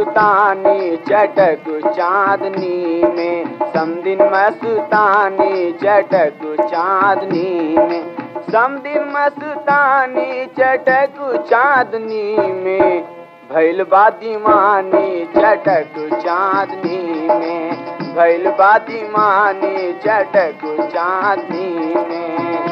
मस्तानी चटक चांदनी में समदिन मस्तानी चटक चांदनी में समदिन मस्तानी चटक चांदनी में भैल बा दीवानी चटक चांदनी में भैल बा दीवानी चटक चांदनी में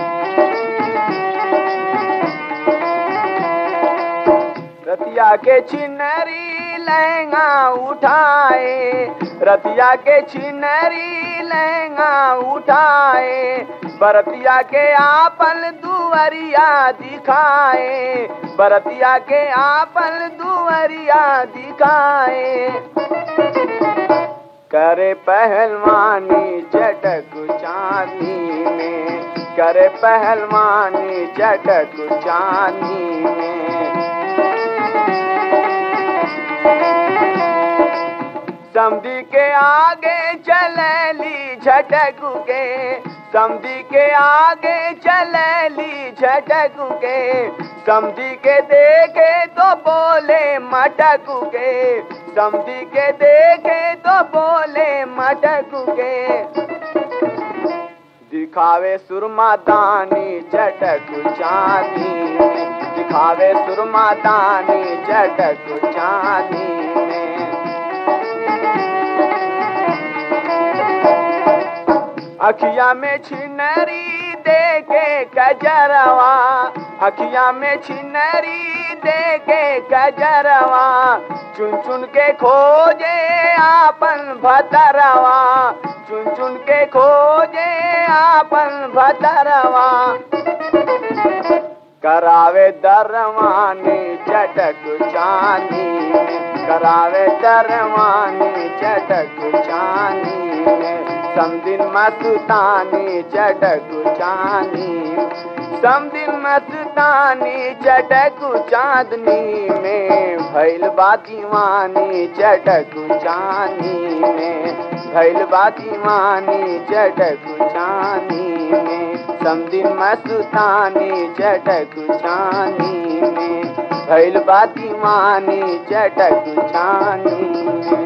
रतिया के छिनरी लहंगा उठाए रतिया के छिनरी लहंगा उठाए बरतिया के आपन दुअरिया दिखाए बरतिया के आपन दुअरिया दिखाए करे पहलवानी चटक चांदी में करे पहलवानी चटक चांदी में समधी के आगे चलली झटक के समधी के आगे चलली झटक के समधी के देखे तो बोले मटक के समधी के देखे तो बोले मटक के दिखावे सुरमा दानी चटक चांदी में दिखावे सुरमा दानी चटक चांदी में अखिया में छिनरी दे के कजरवा अखिया में छिनरी दे के कजरवा चुन चुन के खोजे आपन भतरवा चुन चुन के खोजे आपन भतरवा करावे दरवानी चटक चांदी में करावे दरवानी चटक चांदी में समदिन मस्तानी चटक चांदी समदिन मस्तानी चटक चांदनी में भैल बा दीवानी चटक चांदी में भैल बा दीवानी चटक चांदी में समदिन मस्तानी चटक चांदी में भैल बा दीवानी चटक चांदी में